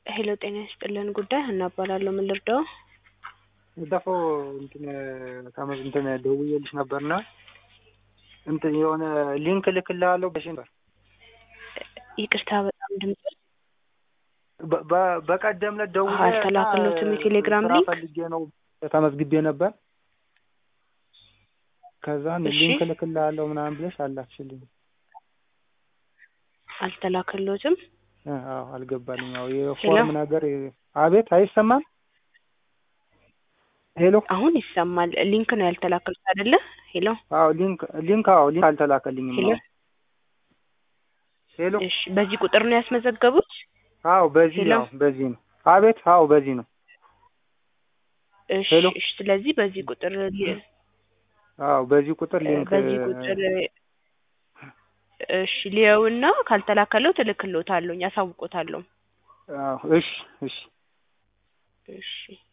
ሄሎ ጤና ይስጥልን ጉዳይ ሀና እባላለሁ ምን ልርዳዎ ባለፈው እንትን ከመዝ እንትን ደውዬልሽ ነበርና እንትን የሆነ ሊንክ እልክልሃለሁ ብለሽ ነበር። ይቅርታ በጣም ድምጽ በ- በ- በቀደም ዕለት ደውዬ አልተላከልዎትም የቴሌግራም ስራ ሊንክ? ፈልጌ ነው ተመዝግቤ ነበር። ከዛን እሺ። ሊንክ እልክልሃለሁ ምናምን ብለሽ አላክሽልኝ። አልተላከልዎትም እ አዎ አልገባልኝ። ያው የፎርም ነገር አቤት አይሰማም። ሄሎ አሁን ይሰማል ሊንክ ነው ያልተላከልዎት አይደለ ሄሎ አዎ ሊንክ ሊንክ አዎ ሊንክ አልተላከልኝም። ሄሎ አዎ ሄሎ እሺ በዚህ ቁጥር ነው ያስመዘገቡት አዎ በዚህ ሄሎ? ነው በዚህ ነው አቤት አዎ በዚህ ነው እሺ ሄሎ? እሺ ስለዚህ በዚህ ቁጥር ሊ- አዎ በዚህ ቁጥር ሊንክ በዚህ ቁጥር እሺ ሊየውና ካልተላከለው እልክልዎታለሁ አሳውቆታለሁ አዎ እሺ እሺ እሺ